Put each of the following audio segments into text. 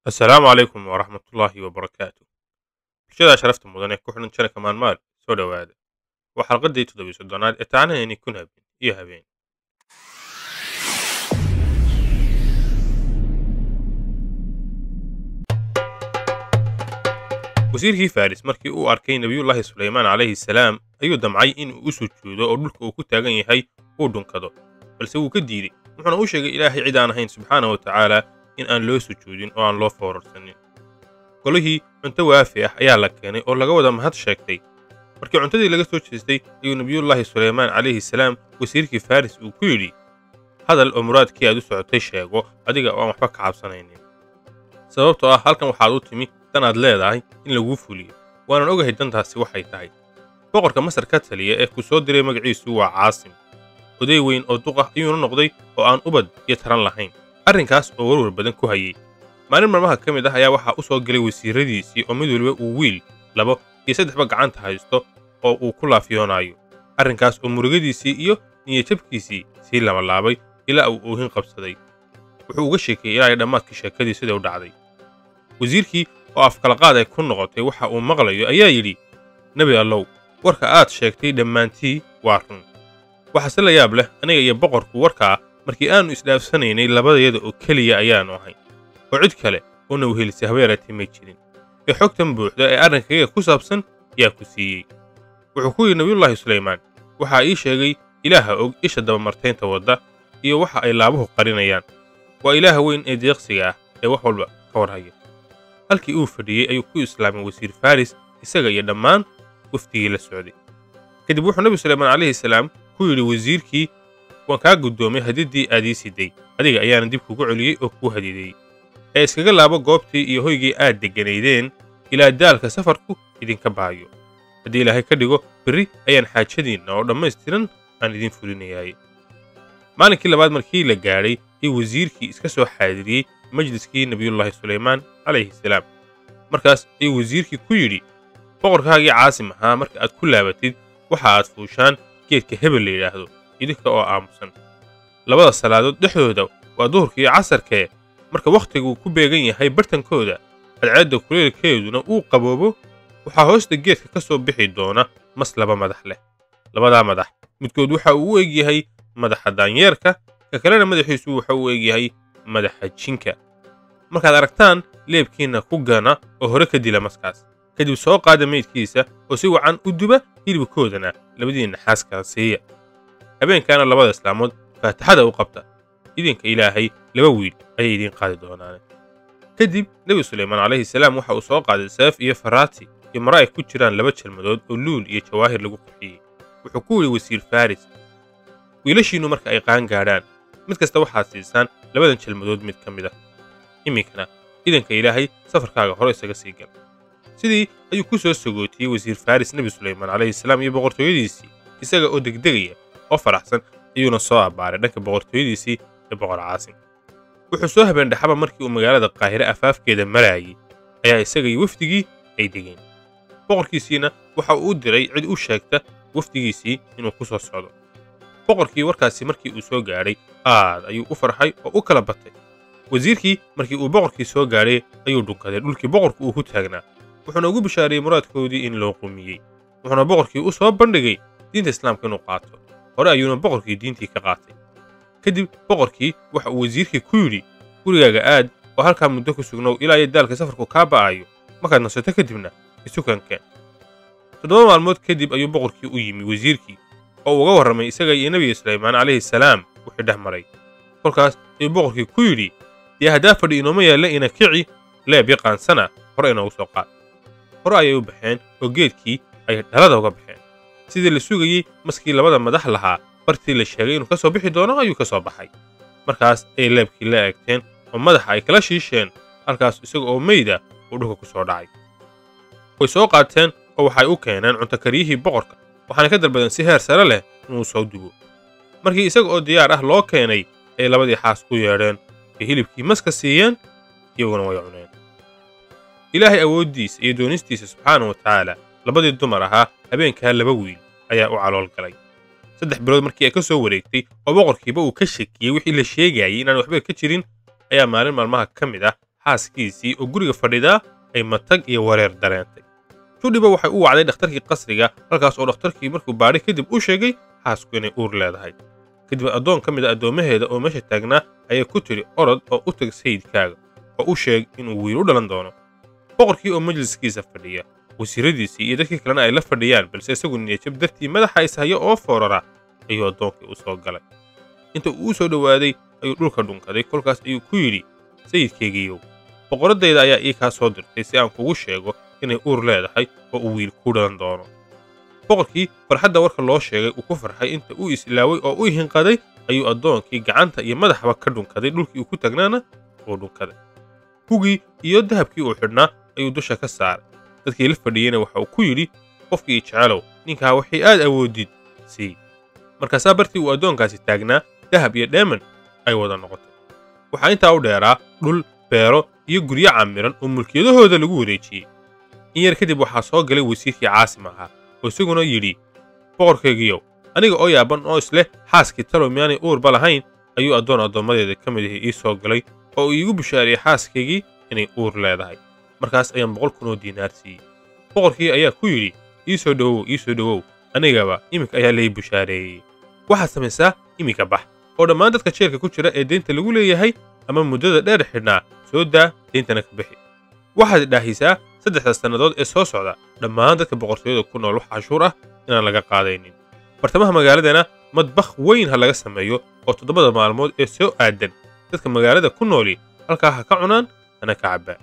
assalaamu calaykum waraxmatullaahi wabarakaatu bulshada sharafta mudan ee ku xidhan janaka maalmaal soo dhowaada waa xalqadii toddobiy soddonaad ee tacanahayni kun habeen iyo habeen wasiirkii faris markii uu arkay nebiyullaahi sulaymaan calayhi salaam ayuu damcay inuu u sujuudo oo dhulka uu ku taagan yahay uu dhunkado balse wuu ka diidey wuxuuna u sheegay ilaahay cid aan ahayn subxaana wa tacaala in aan loo sujuudin oo aan loo foorarsanin golihii cunto waafi ah ayaa la keenay oo laga wada mahad sheegtay markii cuntadii laga soo jeestay ayuu nebiyullaahi sulaymaan calayhi salaam wasiirkii faris uu ku yidhi hadal oo muraadkii aad u socotay sheego adiga oo aan waxba ka cabsanaynin sababtoo ah halkan waxaad u timi dan aad leedahay in laguu fuliyo waanan ogahay dantaasi waxay tahay boqorka masar ka taliya ee ku soo diray magaciisu waa caasim oday weyn oo duq ah ayuuna noqday oo aan ubad iyo taran lahayn arrinkaas oo warwar badan ku hayey maalin marmaha ka mid ah ayaa waxaa u soo gelay wasiirradiisii oo mid waliba uu wiil labo iyo saddexba gacanta haysto oo uu ku laafyoonaayo arrinkaas oo murugadiisii iyo niyajabkiisii sii labalaabay ilaa uu oohin qabsaday wuxuu uga sheekeeyey ilaa dhammaadkii sheekadii sida u dhacday wasiirkii oo afkalaqaad ay ku noqotay waxa uu maqlayo ayaa yidhi nebi allow warka aad sheegtay dhammaantii waa run waxaase la yaab leh aniga iyo boqorku warkaa markii aannu isdhaafsanaynay labadayada oo keliya ayaannu ahay oo cid kale oona wehelisay habeeratii may jirin ee xogtan buuxda ee arrinkayaga ku saabsan yaa ku siiyey wuxuu ku yidhi nebiyullaahi sulaymaan waxaa ii sheegay ilaaha og isha dabamartaynta wadda iyo waxa ay laabuhu qarinayaan waa ilaaha weyn ee deeqsiga ah ee wax walba ka warhaya halkii uu fadhiyey ayuu ku islaamay wasiir faris isaga iyo dhammaan wafdigii la socday kadib wuxuu nebi sulaymaan calayhi salaam ku yidhi wasiirkii waan kaa guddoomay hadiddii aad ii siday adiga ayaana dib kugu celiyey oo kuu hadideeyey ee iskaga laabo goobtii iyo hoygii aad degganaydeen ilaa daalka safarku idinka baayo haddii ilaahay ka dhigo berri ayaan xaajadiinna oo dhammaystiran aan idiin fulinayaay maalinkii labaad markii la gaadhay ayuu wasiirkii iska soo xaadiriyey majliskii nebiyullaahi sulaymaan calayhi salaam markaas ayuu wasiirkii ku yidhi boqorkaagii caasim ahaa marka aad ku laabatid waxa aad fuushaan geedka hebel la yidhaahdo idinka oo aamusan labada salaadood dhexdooda waa duhurka iyo casarkee marka wakhtiguu ku beegan yahay bartankooda cadceedda kuleelkeeduna uu qaboobo waxaa hoosta geedka ka soo bixi doona mas laba madax leh labadaa madax midkood waxa uu u egyahay madaxa daanyeerka ka kalena madaxiisu waxa uu egyahay madaxa jinka markaad aragtaan leebkiinna ku gana oo hore ka dila maskaas kadib soo qaada meydkiisa oo si wacan u duba hilibkoodana labadiinna xaaskala siiya habeenkaana labada islaamood faataxada u qabta idinka ilaahay laba wiil ayay idiin qaadi doonaan kadib nebi sulaymaan calayhi salaam waxa uu soo qaaday seef iyo faraati iyo mara ay ku jiraan laba jalmadood oo luul iyo jawaahir lagu qurxiyey wuxuu ku yidhi wasiir faris wiilashiinnu marka ay qaan gaadhaan mid kasta waxaad siisaan labadan jalmadood mid ka mid ah iminkana idanka ilaahay safarkaaga hore isaga sii gal sidii ayuu ku soo sagootiyey wasiir faris nebi sulaymaan calayhi salaam iyo boqortooyadiisii isaga oo degdegaya oo faraxsan ayuuna soo abbaaray dhanka boqortooyadiisii ee boqor caasim wuxuu soo habeendhaxaba markii uu magaalada qaahire afaafkeeda maraayey ayaa isaga iyo wafdigii ay degeen boqorkiisiina waxa uu u diray cid u sheegta wafdigiisii inuu ku soo socdo boqorkii warkaasi markii uu soo gaadhay aad ayuu u farxay oo u kala batay wasiirkii markii uu boqorkii soo gaadhay ayuu dhunkaday dhulkii boqorku uu ku taagnaa wuxuuna ugu bishaariyey muraadkoodii in loo qumiyey wuxuuna boqorkii u soo bandhigay diinta islaamka inuu qaato hore ayuuna boqorkii diintii ka qaatay kadib boqorkii waxa uu wasiirkii ku yidhi gurigaaga aad oo halkaa muddo ku sugnow ilaa iyo daalka safarku kaa ba'ayo markaad nasato kadibna isukankeen toddoba maalmood kadib ayuu boqorkii u yimi wasiirkii oo uga warramay isaga iyo nebiga sulaymaan calayhi salaam wixii dhex maray kolkaas ayuu boqorkii ku yidhi dee haddaa fadhi inooma yaalla ina kici leeb yaqaansana hore inoogu soo qaad hore ayay u baxeen oo geedkii ay dhalada uga baxeen sidii la sugayey maskii labada madax lahaa bartii la sheegay inuu ka soo bixi doono ayuu ka soo baxay markaas ayay leebkii la eegteen oo madaxa ay kala shiisheen halkaas isaga oo meyda uu dhulka ku soo dhacay way soo qaateen oo waxay u keeneen cuntokariyihii boqorka waxaana ka dalbadeen si heer sare leh inuu soo dubo markii isaga oo diyaar ah loo keenay ayay labadii xaas ku yeedheen ay hilibkii maska siiyeen iyaguna way cuneen ilaahay awooddiisa iyo doonistiisa subxaana wa tacaala labadii dumar ahaa habeenkaa laba wiil ayaa u calool galay saddex bilood markii ay ka soo wareegtay oo boqorkiiba uu ka shakiyey wixii la sheegayay inaan waxba ka jirin ayaa maalin maalmaha ka mid ah xaaskiisii oo guriga fadhidaa ay matag iyo wareer dareentay judhiba waxay u wacday dhakhtarkii qasriga halkaas oo dhakhtarkii markuu baadhay kadib u sheegay xaasku inay uur leedahay kadib addoon ka mid a addoommaheeda oo meesha taagnaa ayay ku tidhi orod oo u tag sayidkaaga oo u sheeg inuu wiil u dhalan doono boqorkii oo majliskiisa fadhiya wasiiradiisii iyo dadkii kalena ay la fadhiyaan balse isagu niyajab dartii madaxa ishaya oo foorara ayuu addoonkii u soo galay inta uu u soo dhowaaday ayuu dhulka dhunkaday kolkaas ayuu ku yidhi sayidkaygiiyow boqoraddayda ayaa ii kaa soo dirtay si aan kugu sheego inay uur leedahay oo uu wiil ku dhalan doono boqorkii farxadda warka loo sheegay uu ku farxay inta uu isilaaway oo u hinqaday ayuu addoonkii gacanta iyo madaxba ka dhunkaday dhulkii uu ku tagnaana uu dhunkaday hugii iyo dahabkii uu xidhnaa ayuu dusha ka saaray dadkii la fadhiyeyna waxa uu ku yidhi qofkii jecelow ninkaa waxay aad awoodid sii markaasaa bartii uu addoonkaasi taagnaa dahab iyo dheeman ay wada noqotay waxaa intaa u dheeraa dhul beero iyo guryo camiran oo mulkiyadahooda lagu wareejiyey in yar kadib waxaa soo galay wasiirkii caasim ahaa oo isaguna yidhi boqorkaygiiyow aniga oo yaaban oo isleh xaaskii talow miyaanay uurba lahayn ayuu addoon addoommadeeda ka mid ahi ii soo galay oo uu iigu bishaariyey xaaskaygii inay uur leedahay markaas ayaan boqol kun oo diinaar siiyey boqorkii ayaa ku yidhi ii soo dhowow ii soo dhowow anigaba iminka ayaa lay bushaareeyey waxaad samaysaa iminka bax oo dhammaan dadka jeelka ku jira ee deynta lagu leeyahay ama muddada dheer xidhnaa soo daa deyntana ka bixi waxaad dhaahisaa saddexda sannadood ee soo socda dhammaan dadka boqortooyada ku nool wax cashuur ah inaan laga qaadaynin bartamaha magaaladana madbakh weyn ha laga sameeyo oo toddobada maalmood ee soo aadan dadka magaalada ku nooli halkaa ha ka cunaan hana ka cabbaa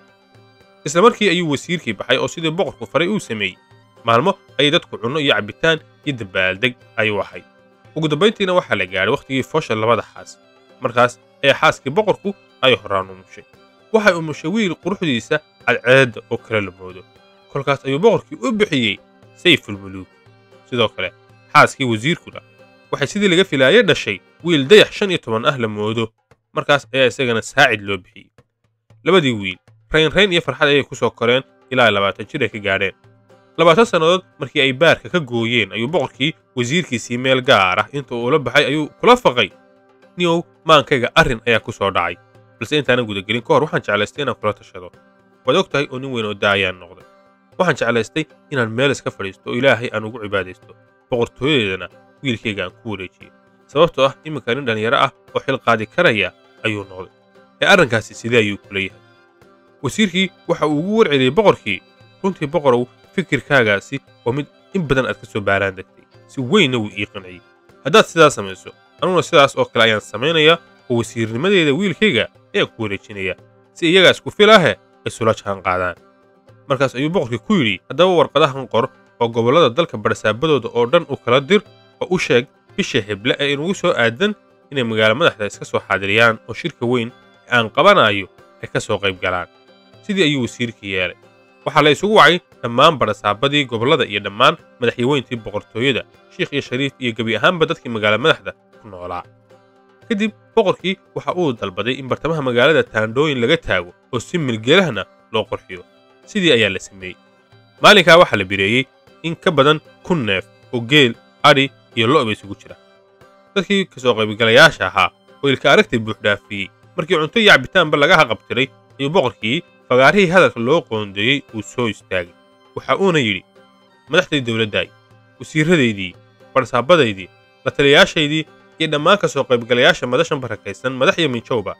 isla markii ayuu wasiirkii baxay oo sidii boqorku faray uu sameeyey maalmo ayay dadku cunno iyo cabbitaan iyo dabaaldeg ayuu ahay ugu dambayntiina waxaa la gaadhay wakhtigii foosha labada xaas markaas ee xaaskii boqorku ay horaan umushay waxay umushay wiil quruxdiisa cadceedda oo kale la moodo kolkaas ayuu boqorkii u bixiyey sayfulmuluuk sidoo kale xaaskii wasiirkuna waxay sidii laga filaayay dhashay wiil dayax shan iyo toban ah la moodo markaas ayaa isagana saacid loo bixiyey labadii wiil raynrayn iyo farxad ayay ku soo koreen ilaa labaatan jir ay ka gaadheen labaatan sannadood markii ay baarka ka gooyeen ayuu boqorkii wasiirkiisii meel gaar ah inta uu la baxay ayuu kula faqay niyow maankayga arrin ayaa ku soo dhacay balse intaanan gudagelin ka hor waxaan jeclaystay inaan kula tashado waad og tahay oo nin weyn oo daayaan noqday waxaan jeclaystay inaan meel iska fadhiisto oo ilaahay aan ugu cibaadaysto boqortooyadeedana wiilkayga aan ku wareejiyo sababtoo ah iminka nin dhallinyaro ah oo xil qaadi karaya ayuu noqday ee arrinkaasi sidee ayuu kula yahay wasiirkii waxa uu ugu warceliyey boqorkii runtii boqorow fikirkaagaasi waa mid in badan aad ka soo baaraan degtay si weynna wuu ii qanciyey haddaad sidaas samayso anuguna sidaas oo kale ayaan samaynayaa oo wasiirnimadeeda wiilkayga ayaan ku wareejinaya si iyagaas ku filaahe ay sula jaan qaadaan markaas ayuu boqorkii ku yidhi haddaba warqadahan qor oo gobollada dalka barsaabadooda oo dhan u kala dir oo u sheeg bisha heble ee inugu soo aadan inay magaalo madaxda iska soo xaadiriyaan oo shirka weyn ee aan qabanayo ay ka soo qayb galaan sidii ayuu wasiirkii yeelay waxaa la isugu wacay dhammaan barasaabadii gobollada iyo dhammaan madaxyaweyntii boqortooyada shiikh iyo shariif iyo gebi ahaanba dadkii magaalo madaxda ku noolaa kadib boqorkii waxa uu dalbaday in bartamaha magaalada taandhooyin laga taago oo si milgeelahna loo qorxiyo sidii ayaa la sameeyey maalinkaa waxaa la bireeyey in ka badan kun neef oo geel adhi iyo lo'ba isugu jira dadkii ka soo qaybgalayaasha ahaa oo ilka aragtay buuxdhaafiyey markii cunto iyo cabitaanba laga haqabtiray ayuu boqorkii fagaarihii hadalka loo qoondeeyey uu soo istaagay waxa uuna yidhi madaxdii dowladdaay wasiirradaydii barsaabadaydii la taliyayaashaydii iyo dhammaan ka soo qaybgalayaasha madashan barakaysan madax iyo minjowba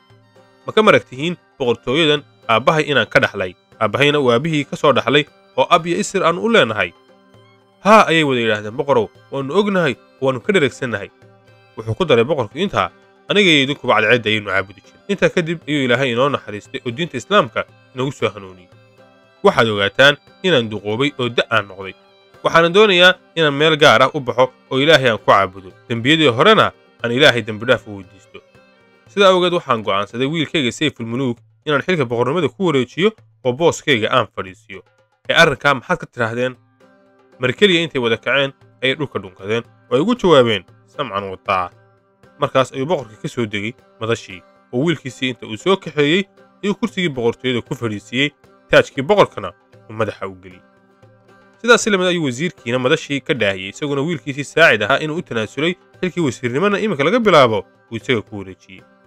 ma ka marag tihiin boqortooyadan aabbahay inaan ka dhaxlay aabbahayna uu aabbihii ka soo dhaxlay oo ab iyo isir aannu u leenahay haa ayay wada yidhaahdeen boqorow waannu ognahay oo waannu ka dheregsannahay wuxuu ku daray boqorku intaa aniga iyo idinkuba cadceedda ayaynu caabudi jirin intaa kadib ayuu ilaahay inoo naxariistay oo diinta islaamka inagu soo hanuuniyey waxaad ogaataan inaan duqoobay oo da' aan noqday waxaanan doonayaa inaan meel gaar ah u baxo oo ilaahay aan ku caabudo dembiyadii horena aan ilaahay dembidhaaf u weydiisto sidaa awgeed waxaan go'aansaday wiilkayga sayfulmuluuk inaan xilka boqornimada ku wareejiyo oo booskayga aan fadhiisiyo ee arrinkaa maxaad ka tidhaahdeen mar keliya intay wada kaceen ayay dhulka dhunkadeen oo ay ugu jawaabeen samcan wadaaca markaas ayuu boqorkii ka soo degey madashii oo wiilkiisii inta uu soo kaxeeyey ayuu kursigii boqortooyada ku fadhiisiiyey taajkii boqorkana uu madaxa u geliyey sidaas si lamid ayuu wasiirkiina madashii ka dhaahiyey isaguna wiilkiisii saacid ahaa inuu u tanaasulay xilkii wasiirnimona iminka laga bilaabo uu isaga ku wareejiyey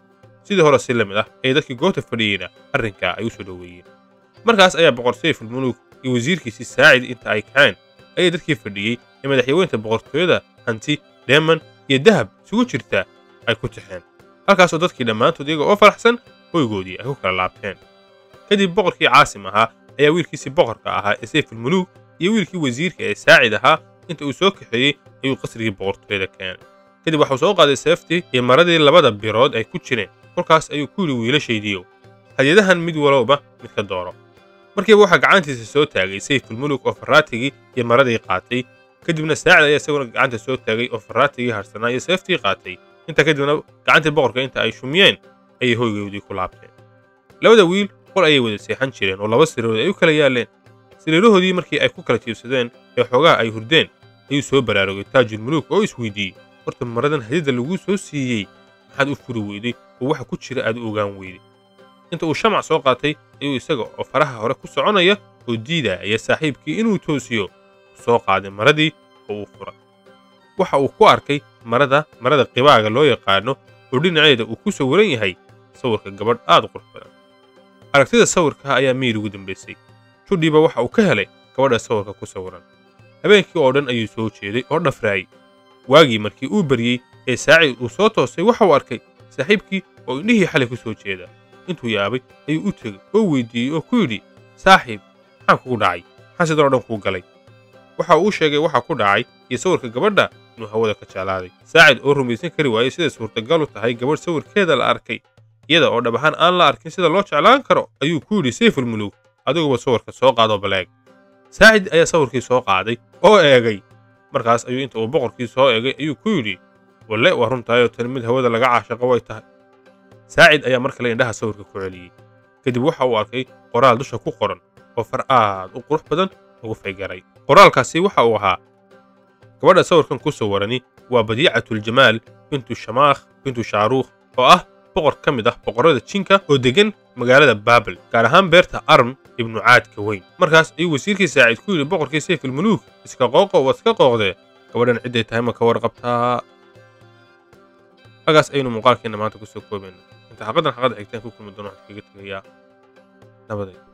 sidii hore si la mid ah ee dadkii goobta fadhiyeyna arrinkaa ay u soo dhoweeyeen markaas ayaa boqor sayfulmuluuk iyo wasiirkiisii saacid inta ay kaceen ayay dadkii fadhiyey ee madaxyaweynta boqortooyada hanti dheeman iyo dahab isugu jirta ay ku tixeen halkaasoo dadkii dhammaantood iyaga oo faraxsan hoygoodii ay ku kala laabteen kadib boqorkii caasim ahaa ayaa wiilkiisii boqorka ahaa ee sayfulmuluuk iyo wiilkii wasiirka ee saacid ahaa inta uu soo kaxeeyey ayuu qasrigii boqortooyada keenay kadib waxuu soo qaaday seeftii iyo maradii labada birood ay ku jireen kolkaas ayuu ku yidhi wiilashaydiiyow hadyadahan mid walowba mid ka dooro markiiba waxaa gacantiisa soo taagay sayfulmuluuk oo farraatigii iyo maradii qaatay kadibna saacid ayaa isaguna gacanta soo taagay oo farraatigii harsanaa iyo seeftii qaatay intaa kadibna gacantii boqorka inta ay shumiyeen ayay hoygoodii ku laabteen labada wiil qol ayay wada seexan jireen oo laba sariirood ay u kala yaalleen sariirahoodii markii ay ku kala jiibsadeen ee xoogaha ay hurdeen ayuu soo baraarugay taajulmuluuk oo isweydiiyey horta maradan hadida laguu soo siiyey maxaad u furi weyday oo waxa ku jira aad u ogaan weyday inta uu shamac soo qaatay ayuu isaga oo faraha hore ku soconaya oo diidaya saaxiibkii inuu toosiyo soo qaaday maradii oo uu furay waxa uu ku arkay marada marada qibaaga loo yaqaano oo dhinaceeda uu ku sawiran yahay sawirka gabadh aad u qurux badan aragtida sawirka ayaa miyir ugu dambaysay judhiiba waxa uu ka helay gabadha sawirka ku sawiran habeenkii oo dhan ayuu soo jeeday oo dhafraayey waagii markii uu baryey ee saacid uu soo toosay waxa uu arkay saaxiibkii oo indhihii xalay ku soo jeeda intuu yaabay ayuu u tegey oo weydiiyey oo ku yidhi saaxiib maxaa kugu dhacay maxaa sidan oo dhan kuu galay waxa uu sheegay waxa ku dhacay iyo sawirka gabadha inuu hawada ka jeclaaday saacid oo rumaysan kari waayey sida suurtagal u tahay gabadh sawirkeeda la arkay iyada oo dhab ahaan aan la arkin sida loo jeclaan karo ayuu ku yidhi sayfulmuluuk adiguba sawirka soo qaadoo baleeg saacid ayaa sawirkii soo qaaday oo eegay markaas ayuu inta uu boqorkii soo eegay ayuu ku yidhi walle waa runtaayoo tani mid hawada laga caashaqo way tahay saacid ayaa mar kale indhaha sawirka ku celiyey kadib waxa uu arkay qoraal dusha ku qoran oo far aad u qurux badan ugu faygaray qoraalkaasi waxa uu ahaa gabadha sawirkan ku sawarani waa badiicatuljamaal bintu shamaakh bintu shaaruukh oo ah boqor ka mid ah boqorrada jinka oo deggan magaalada baabel gaar ahaan beerta arm ibnu caadka weyn markaas ayuu wasiirkii saacid ku yidhi boqorkii sayfulmuluuk iska qooqo waad iska qooqdee gabadhan cidday tahay ma ka warqabtaa hagaas ayaynu muuqaalkeenna maanta ku soo koobayna inta xaqadan xaqada xigtaan ku kulmi doono waxaan kaga tegayaa nabaday